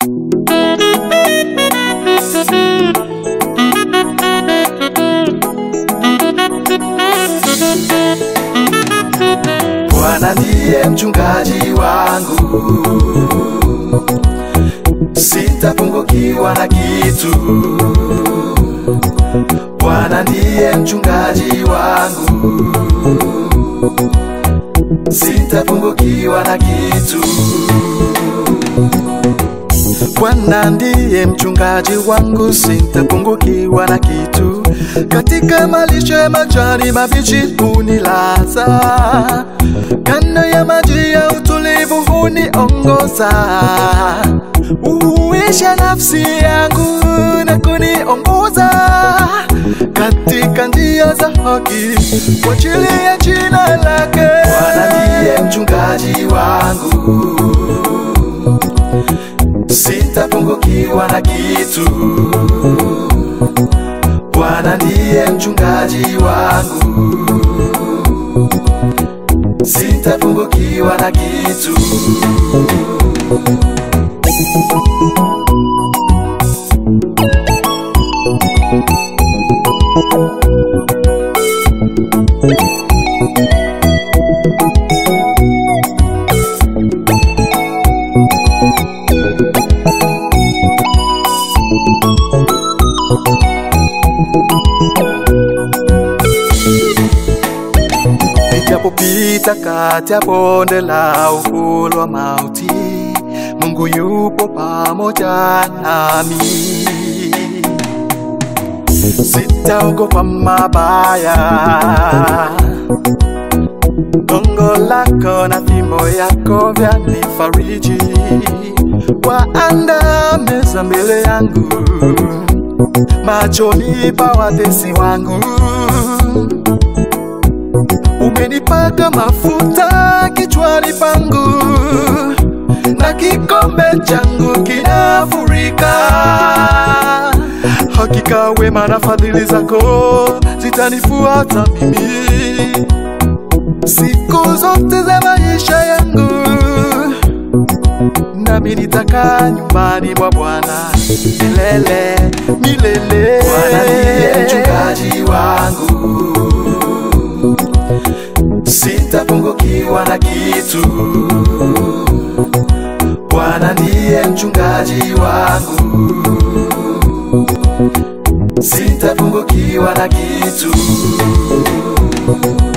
Bwana ndiye mchungaji wangu, sitapungukiwa na kitu. Bwana ndiye mchungaji wangu, sitapungukiwa na kitu. Bwana ndiye mchungaji wangu, sitapungukiwa na kitu. Katika malisho ya majani mabichi hunilaza, kando ya maji ya utulivu huniongoza. Huisha nafsi yangu na kuniongoza katika njia za haki kwa ajili ya jina lake. Bwana ndiye mchungaji wangu sitapungukiwa na kitu. Bwana ndiye mchungaji wangu, sitapungukiwa na kitu. Nijapopita kati ya bonde la uvuli wa mauti, Mungu yupo pamoja nami. Sitaogopa mabaya, gongo lako na fimbo yako vyanifariji. Waandaa meza mbele yangu machoni pa watesi wangu umenipaka mafuta kichwani pangu na kikombe changu kinafurika. Hakika wema na fadhili zako zitanifuata mimi siku zote za maisha yangu, nami nitakaa nyumbani mwa Bwana milele milele. Bwana ndiye mchungaji wangu sitapungukiwa na kitu. Bwana ndiye mchungaji wangu, sitapungukiwa na kitu.